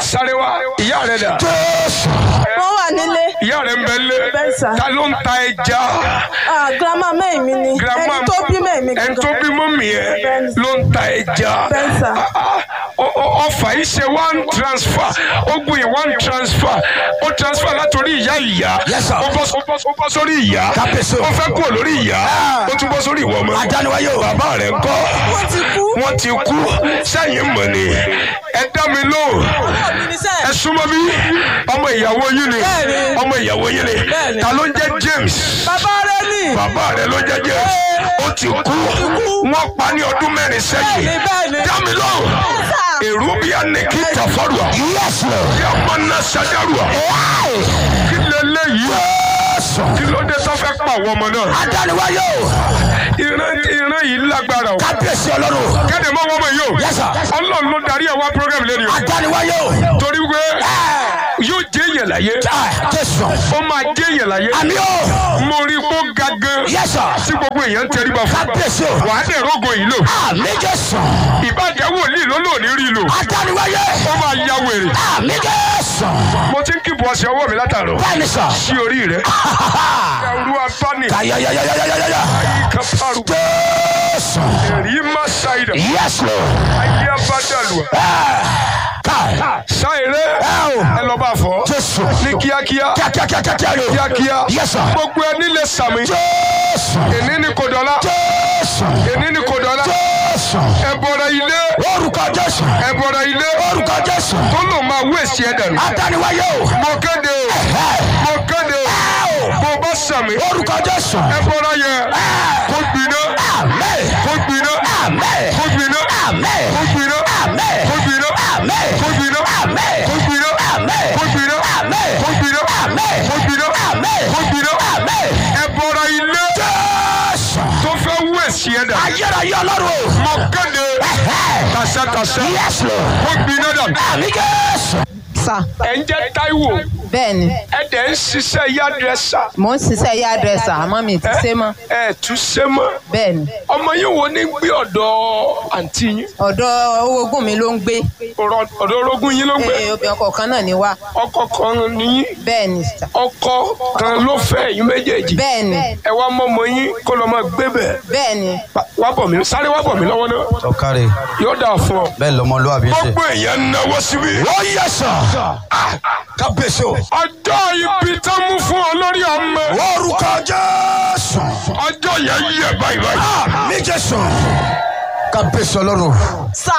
sáré wá ìyá rẹ dà jésù wọ́n wà nílé ìyá rẹ ń bẹ lé Bẹ́ẹ̀ sà. ta ló ń ta ẹja Ah, grandma mẹ́rin mi ni Grandma- ẹni tó bí mẹ́rin mi ẹni tó gangan. bí mọ́mì ẹ Bẹ́ẹ̀ ló ń ta ẹja Bẹ́ẹ̀ sà. Ah, ah, ọ- ọ- ọfà yìí ṣe one transfer ó gbìn yìí one transfer ó transfer látòrí ìyá ìyá Yes, sir. ó bọ́ ó bọ́- ó bọ́ sórí ìyá Kábíyèsí o. ó fẹ́ kúrò lórí ìyá ó tún bọ́ sórí ìwọ ọmọ Adániwáyé o. bàbá rẹ̀ ń kọ́ wọ́n ti kú. wọ́n ti kú sẹ́yìn mọ̀ ni ẹ dá mi lóhùn ẹ súnmọ́ bí ọmọ ìyàwó yín ni Bẹ́ẹ̀ni. ọmọ ìyàwó yín ni Bẹ́ẹ̀ni. ta ló ń jẹ́ James bàbá rẹ ní. bàbá rẹ̀ ló ń jẹ́ James ó ti kú wọ́n pa ní ọdún mẹ́rin sẹ́yìn Bẹ́ẹ̀ni, bẹ́ẹ̀ni. dá mi lóhùn sà. èrú bí anìkí tàfọ́rùà yes lord bí ọmọ náà ṣàdárùà kí lélẹ́yìí jésù kí ló dé tó fẹ́ pa àwọn ọmọ náà adániwáyé o ìran ìran yìí lágbára o kábíyèsí ọlọ́run kéde mọ́ wọ́n mọ̀ yìí o Yes, sir. ọlọ́run ló darí ẹ̀ wá program lẹ́nu o adániwáyé o torí pé yóò jẹ́ èèyàn láyé Ah, jésù ó máa jẹ́ èèyàn láyé àmì o mo rí i kó ga gan yes sir tí gbogbo èèyàn ń tẹríba fún kábíyèsí o wàá dẹ̀ rógo yìí lò àmì jésù ìbàjẹ́ wòlíì ló lò ní rí i lò adániwáyé ó máa ya wèrè àmì jésù mo ti ń kíbu ọṣẹ ọwọ́ mi látàrọ bẹ́ẹ̀ni sọ sí orí rẹ ẹrú abáni kayayayayayaya kápárù jésù èrí má ṣàìdà yes lord ayé abádàlùwà káì ṣàìrẹ ẹ lọ bá fọ jésù ní kíákíá kíákíákíákíá o kíákíá yes sir gbogbo ẹni lè sàmì jésù èní ni kò dọ́là jésù èní ni kò dọ́là jésù ẹ bọ̀rọ̀ ilé orúkọ jésù ẹ bọ̀rọ̀ ilé orúkọ jésù tó lò máa wé èsì ẹ̀ dànù. adániwáyé o mo kéde o mo kéde o bó bá sàmì orúkọ jésù ẹ bọ̀rọ̀ yẹ kó gbiná àmì kó gbiná àmì kó gbiná àmì kó gbiná àmì kó gbiná àmì kó gbiná àmì kó gbiná àmì kó gbiná àmì kó gbiná àmì kó gbiná àmì kó gbiná àmì ẹ bọ̀rọ̀ ilé jésù tó fẹ́ wé èsì ẹ̀ dànù. ayérayé ọlọ́run mo kéde kàṣẹ́kàṣẹ́ yes lord kó gbiná dànù. àmì jésù sà ẹ ń jẹ́ Táíwò bẹ́ẹ̀ ni ẹ dẹ̀ ń ṣiṣẹ́ yádrẹ́sà mò ń ṣiṣẹ́ yá dírẹ́sà àmọ́ mi ti ṣe mọ́ ẹ tún ṣe mọ́ bẹ́ẹ̀ ni ọmọ yín wo ní gbé ọ̀dọ̀ àǹtí yín ọ̀dọ̀ owógùn mi ló ń gbé ọ̀rọ̀- ọ̀dọ̀ orogún yín ló ń gbé Ee, obìnrin ọkọ̀ kan náà ni wá ọkọ kan níyín bẹ́ẹ̀ ni sà ọkọ kan ló fẹ́ yín méjèèjì bẹ́ẹ̀ ni ẹ wá mọ́mọ yín kó lọ́ máa gbé bẹ̀ bẹ́ẹ̀ ni wá bọ̀ mí sáré wá bọ̀ mí lọ́wọ́ náà ọ̀kárẹ̀ yóò dà fún ọ. bẹ́ẹ̀ lọmọlúwàbí ṣe. gbogbo èèyàn ń náwó síbí. ó yẹ sọ kábíyèsí o ọjọ́ ibi tó mú fún ọ lórí ọmọ orúkọ jésù ọjọ́ yẹn yẹ báyìí báyìí. àmì jésù kábíyèsí ọlọ́run sà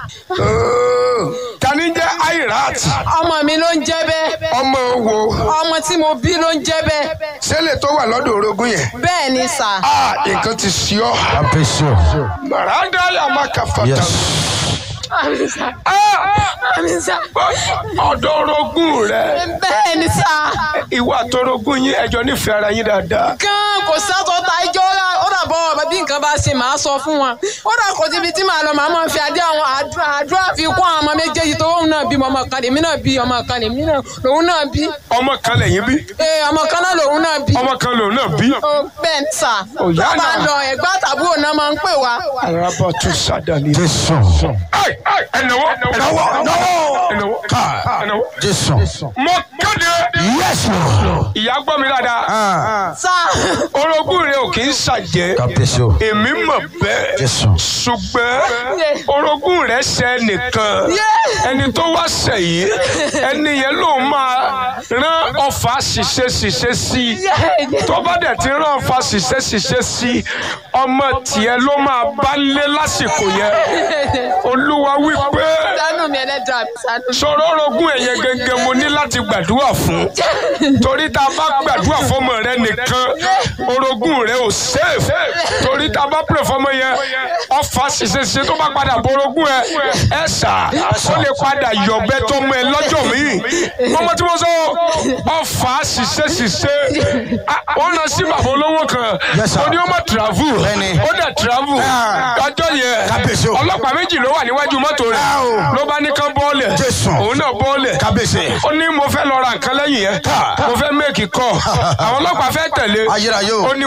tani jẹ́ airat ọmọ mi ló ń jẹ́ bẹ́ẹ̀ ọmọ wo ọmọ tí mo bí ló ń jẹ́ bẹ́ẹ̀ sẹ́lẹ̀ tó wà lọ́dọ̀ orogún yẹn. bẹ́ẹ̀ ni sà a nǹkan ti sí ọ. kábíyèsí o màrádá yà má kà fàtà. yes àmì sà àmì sà ọ̀dọ̀ orogún rẹ bẹ́ẹ̀ ni sà ìwà àtọrogún yín ẹjọ́ nífẹ̀ẹ́ ara yín dáadáa. gan kò sátọ ta ijó rà ó dà bọ́ ọ̀bẹ bí nǹkan bá ṣe máa sọ fún wọn ó dà kò síbi tí màá lọ màá máa fi adé àwọn àdúrà àdúrà fi kún àwọn ọmọ méjèèjì tó òun náà bí ọmọ kan lèmi náà bí ọmọ kan lèmi náà lòun náà bí ọmọ kan lẹ́yìn bí ee ọmọ kan náà lòun náà bí ọmọ kan lòun náà bí. ó bẹ́ẹ̀ ń sà Òyà bàbá náà. lọ ẹ̀gbá tàbúrò náà máa ń pè wá araba tún sádàlì. jésù ẹnáwó náwó náwó ẹnáwó ká ẹnáwó. jésù mo kéde yes lord ìyá gbọ́ mi dáadáa sà orogún rẹ ò kì í ṣàjẹ́ kábíyèsí o èmi mọ̀ bẹ́ẹ̀ jésù ṣùgbọ́n orogún rẹ ṣe nìkan ẹni tó wá ṣẹ̀yìn ẹni yẹn ló máa rán ọfà ṣiṣẹ́ ṣiṣẹ́ sí i tó bá dẹ̀ ti rán ọfà ṣiṣẹ́ ṣiṣẹ́ sí i ọmọ tiẹ̀ ló máa bá lé lásìkò yẹn olúwa wí pé sánú mi ẹlẹ́dàá mi sánú mi. sọ̀rọ̀ orogún ẹ̀yẹ gẹ́gẹ́ mo ní láti gbàdúrà fún torí tá a bá gbàdúrà fọmọ rẹ nìkan orogún rẹ ò safe torí tá a bá pè fọmọ yẹn ọfà ṣiṣẹ́ṣiṣẹ́ tó bá padà borogún ẹ ẹ sà ó lè padà yọ̀bẹ tó mọ ẹ lọ́jọ́ míì mọ́mọ́ tí mo sọ ọfà ṣiṣẹ́ṣiṣẹ́ wọ́n lọ sí bàbá olówó kan Yes, sir. ó ní ó má travel Bẹ́ẹ̀ni. ó dẹ̀ travel Ah. ọjọ́ yẹn Kábíyèsí o. ọlọ́pàá méjì ló wà níwájú mọ́tò rẹ̀ Ah, o. ló bá ní kán bọ́ọ̀lẹ̀ Jésù. òun náà bọ́ọ̀lẹ̀ kábíyèsí ó ní mo fẹ́ lọ ra nǹkan lẹ́yìn yẹn mo fẹ́ méèkì kọ́ àwọn ọlọ́pàá fẹ́ tẹ̀lé ayérayé o ó ní mo fẹ́ méèkì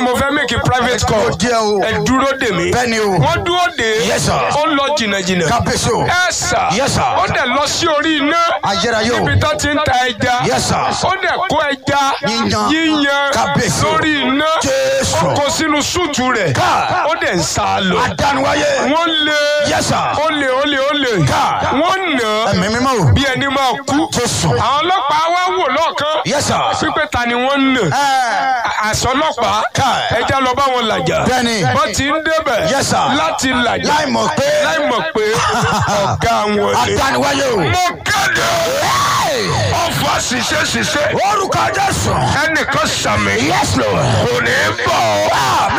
make private call Ó jẹ́ o. ẹ dúró dè mí Bẹ́ẹ̀ni o. wọ́n dúró dè Yes, sir. ó lọ jìnnàjìnnà kábíyèsí o. ẹ sà Yes, sir. ó dẹ̀ lọ sí orí iná ayérayé o. níbi tó ti ń ta ẹja Yes, sir. ó dẹ̀ kó ẹja Yíyan. yíyan Kábíyèsí o. lórí iná Jésù. ó kó sínú súùtù rẹ̀ Ká. ó dẹ̀ ń sá a lọ adánuwáyé. wọ́n lé Yes, sir. ó lé ó lé ó lé Ká. wọ́n nà á ẹ̀mí mímọ́ o. bí ẹni máa kú Jésù. àwọn ọlọ́pàá wá wò lọ́ọ̀kan Yes, sir. pípẹ́ ta ni wọ́n ń nà Ẹ. àṣọ ọlọ́pàá Ká. ẹja lọ bá wọn làjà Bẹ́ẹ̀ni. wọ́n ti ń débẹ̀ Yes, sir. láti làjà láì mọ̀ pé. láì mọ̀ pé ọ̀gá wọn ni. adánuwáyé o. mo kéde ọfà ṣiṣẹ́ ṣiṣẹ́ orúkọ Jésù. ẹnìkan sàmì yes lord. kò ní bọ̀ àmì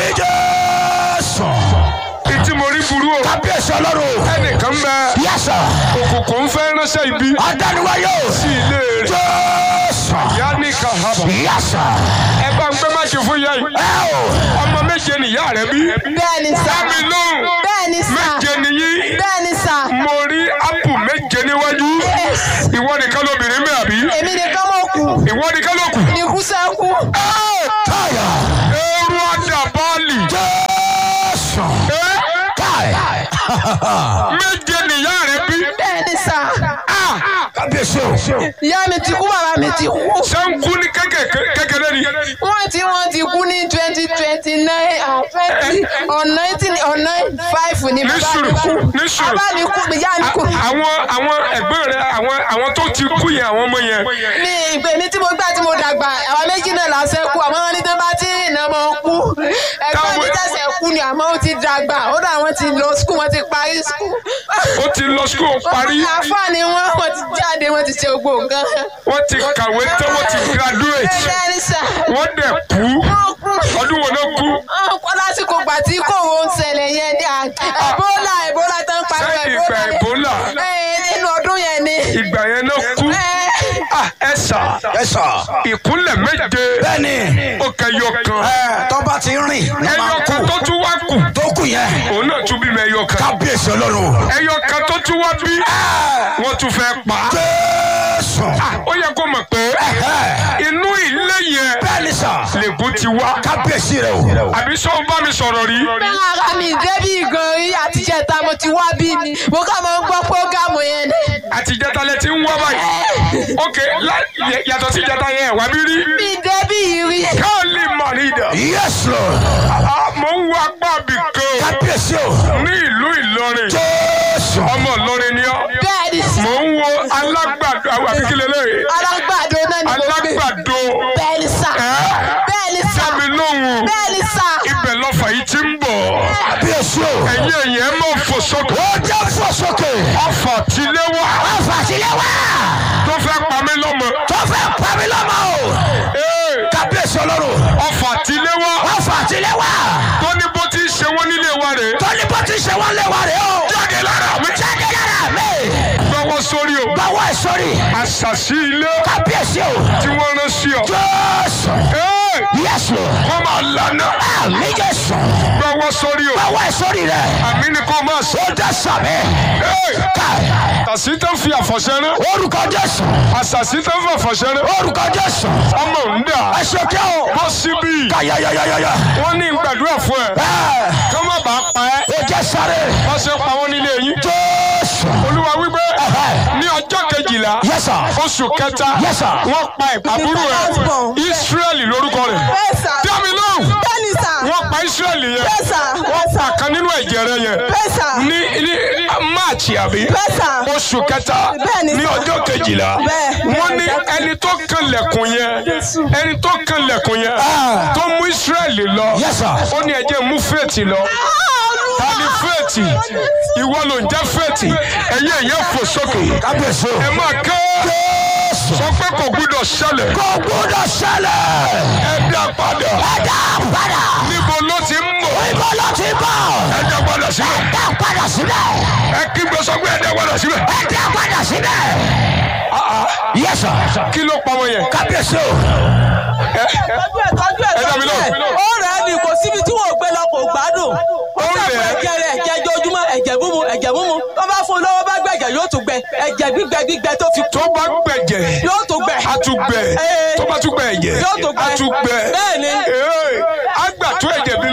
Jésù. ìtí mo rí burú o kábíyèsí ọlọ́run. ẹnìkan bẹ yes sir. òkùnkùn fẹ́ ránṣẹ́ ibi adánuwáyé o. sí ilé rẹ̀ Jésù. yá ní kahaba yes sir. ẹ bá ń gbé máàkì fún yá yìí ẹ o. ọmọ méje nìyá rẹ bí bẹ́ẹ̀ ni sà dámi lóhùn bẹ́ẹ̀ ni sà méje nìyí bẹ́ẹ̀ ni sà mo rí ápù méje níwájú ìwọ nìkan lóbìnrin mi àbí èmi nìkan mọ̀ kù ìwọ nìkan ló kù ní kú sẹ́kù káyà. eru adabali Jésù. káyà. méje nìyá rẹ bí bẹ́ẹ̀ ni sà kábíyèsí o. ìyá mi ti kú bàbá mi ti kú sẹ́ńkú ní kékèké- kékeré ni wọ́n ti wọ́n ti kú ní twenty twenty nine and twenty on nineteen on nine five ní ní bàbá sùúrù mi kú ní sùúrù bàbá mi kú ìyá mi kú àwọn àwọn ẹ̀gbọ́n rẹ àwọn àwọn tó ti kú yẹn àwọn ọmọ yẹn ní ìgbè mi tí mo gbà tí mo dàgbà àwọn méjì náà lásẹ̀ kú àmọ́ wọn ní tó bá tí ìnà mọ́ kú ẹ̀gbọ́n mi tẹ̀sẹ̀ kú ni àmọ́ ó ti dàgbà ó dà wọ́n ti lọ skul wọ́n ti parí skul. ó ti lọ skul parí àfáàní wọn wọ́n ti jáde wọ́n ti ṣe gbogbo nǹkan. wọ́n ti kàwé tán wọ́n ti graduate bẹ́ẹ̀ ni sà wọ́n dẹ̀ kú wọ́n kú. ọdún wo ló kú ọ̀pọ̀ lásìkò gbà tí kò wọ́n ń ṣẹlẹ̀ yẹn ní à- Ebola Ebola tó ń pariwo sẹ́yìn ìgbà Ebola Ẹ̀, nínú ọdún yẹn ni. ìgbà yẹn ló kú Ẹ̀, Ah, ẹ sà ẹ sọ. ìkúnlẹ̀ méje bẹ́ẹ̀ni. ó kẹyọ kan ẹ tọ́ba ti rìn. ní ẹyọ máa kan kú. tó tún wá kù tó kù yẹn. òun náà tún bímọ ẹyọ kan kábíyèsí ọlọ́run. ẹyọ kan tó tún wá bí wọ́n tún fẹ́ pa á. Jésù. ó yẹ kó mọ̀ pé inú ilé yẹn bẹ́ẹ̀ni sà. lègùn ti wá kábíyèsí rẹ o. àbí sọ bá mi sọ̀rọ̀ rí bẹ́ẹ̀ ara mi débi gan rí àtijọ́ ta mo ti wá bí mi mo kà máa ń gbọ́ prógámù yẹn ni. àtijọ́ta lẹ ti ń wá báyìí ok lá- yẹ- yàtọ̀ sí ìjọta yẹn wá bí rí mi débi rí. káàlì mọ̀nìdà yes lord. mo ń wá pàbí kan kábíyèsí o. ní ìlú Ìlọrin Jésù. ọmọ Ìlọrin ni ọ́ bẹ́ẹ̀ ni mo ń wo alágbàdo àwọn àbíkílẹ̀ lẹ́yìn alágbàdo náà ni mo gbé. alágbàdo bẹ́ẹ̀ ni sà ẹ́ bẹ́ẹ̀ ni sà dámi lóhùn bẹ́ẹ̀ ni sà. ibẹ̀ lọ́fà yìí ti ń bọ̀ kábíyèsí o. ẹ̀yin ẹ̀yìn ẹ̀ mọ̀ fò sókè ó jẹ́ fò sókè. ọfà tilé wá ọ̀fà sílẹ̀ wá. tó fẹ́ pa mí lọ́mọ tó fẹ́ pa mí lọ́mọ o. Ee, kábíyèsí ọlọ́run. ọfà tilé wá ọ̀fà sílẹ̀ wá. tó ní bó ti ṣe wọ́n nílé wa rèé tó ní bó ti ṣe wọ́n lé wa rè o. jáde lára mi jáde lára mi. gbọ́wọ́ sórí o báwo ẹ sọ́rí. àṣàṣì ilé kábíyèsí o. tí wọ́n rán sí ọ. Jésù. Ee, yes lord. kọ́ máa lànà àmì Jésù. gbọ́wọ́ sórí o báwo ẹ sọ́rí rẹ. àmì ni kò máa sọ. ó dá sàmì. Ee, káì. tàṣí tó ń fi àfọ̀ṣẹ́ rán orúkọ Jésù. àṣàṣì tó ń fi àfọ̀ṣẹ́ rán orúkọ Jésù. ọmọ ń dà ẹ ṣe kí o. bọ́ síbí kàyàyàyàyà. wọ́n ní gbàdúrà fún ẹ ẹ kí wọ́n má bàa pa ẹ́ ó jẹ́ sáré. wọ́n ṣe pa wọ́n nílé yín. Jésù. olúwa wípé Ẹ̀hẹ́. ní ọjọ́ kejìlá Yes, sir. oṣù kẹta Yes, sir. wọ́n pa àbúrò ẹ̀ Ísírẹ́lì lórúkọ rẹ̀ Bẹ́ẹ̀ sà. dámi lóhùn Bẹ́ẹ̀ ni sà. wọ́n pa Ísírẹ́lì yẹn Bẹ́ẹ̀ sà. Bẹ́ẹ̀ sà. kan nínú ẹ̀jẹ̀ rẹ̀ yẹn Bẹ́ẹ̀ sà. ní ní máàcì àbí Bẹ́ẹ̀ sà. oṣù kẹta Bẹ́ẹ̀ ni ní sà. ọjọ́ kejìlá Bẹ́ẹ̀. wọ́n ní ẹni tó kan lẹ̀kùn yẹn ẹni tó kan lẹ̀kùn yẹn Ah. tó mú Ísírẹ́lì lọ Yes, sir. ó ní ẹjẹ́ mú fèètì lọ ta ni fèètì ìwọ ló ń jẹ́ fèètì ẹ̀yẹ ẹ̀yẹ fò sókè kábíyèsí o. ẹ máa kẹ́ Jésù. sọ pé kò gbúdọ̀ ṣẹlẹ̀ kò gbúdọ̀ ṣẹlẹ̀. ẹ dá padà ẹ dá padà. níbo ló ti ń bọ̀ ibo ló ti bọ̀. ẹ dá padà síbẹ̀ dá padà síbẹ̀. ẹ kígbe sọ pé ẹ dá padà síbẹ̀ ẹ dá padà síbẹ̀. Yes, sir. kí ló pa wọn yẹn kábíyèsí o. tọ́jú ẹ̀ tọ́jú ẹ̀ Ẹ dá mi tọ́jú ẹ̀. lóhùn. ó rẹ̀ ẹ́ ni kò síbi tí wọ́n gbé lọ kò gbádùn. ó Ó sẹ́kù rẹ̀ ẹ́. ẹ̀jẹ̀ rẹ̀ ẹ̀jẹ̀ ojoojúmọ́ ẹ̀jẹ̀ múmu ẹ̀jẹ̀ múmu tó bá fún un lọ́wọ́ bá gbẹ̀jẹ̀ yóò tún gbẹ ẹ̀jẹ̀ gbígbẹ gbígbẹ tó fi kú tó bá gbẹ̀jẹ̀ yóò tún gbẹ. a tún gbẹ Ee. tó bá tún gbẹ ẹ̀jẹ̀ Yóò tún gbẹ. a tún gbẹ Bẹ́ẹ̀ni. Ee, a gbà tó ẹ̀jẹ̀ bí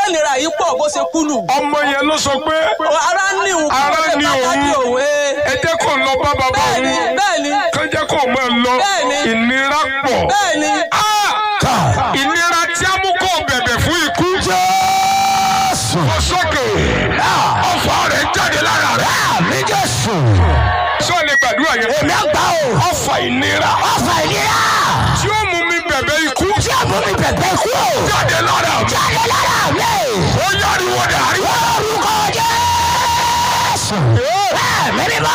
nira yìí pọ̀ bó ṣe kú nù. ọmọ yẹn ló sọ pé ara ní òun Ara kò lè ní bá òun. dádì òun. ee. ẹ jẹ́ kó lọ bá bàbá bẹ́ẹ̀ni òun bẹ́ẹ̀ni kán jẹ́ kó máa lọ Bẹ́ẹ̀ni. ìnira pọ̀ bẹ́ẹ̀ni. Ah! ìnira tí a mú kó bẹ̀bẹ̀ fún ikú Jésù. kó sókè ọ̀fọ̀ rẹ̀ jáde lára rẹ̀ Àmì Jésù. sọ lè gbàdúrà yẹn Èmi àgbà o. ọ̀fọ̀ ìnira Ọ̀fà ìlera. tí ó mú mi bẹ̀bẹ̀ ikú Tí a mú mi bẹ̀bẹ̀ kú o. jáde lára mi Jáde lára mi. ó yáriwo dàrí Orúkọ Jésù. Ẹ̀mí mímọ́.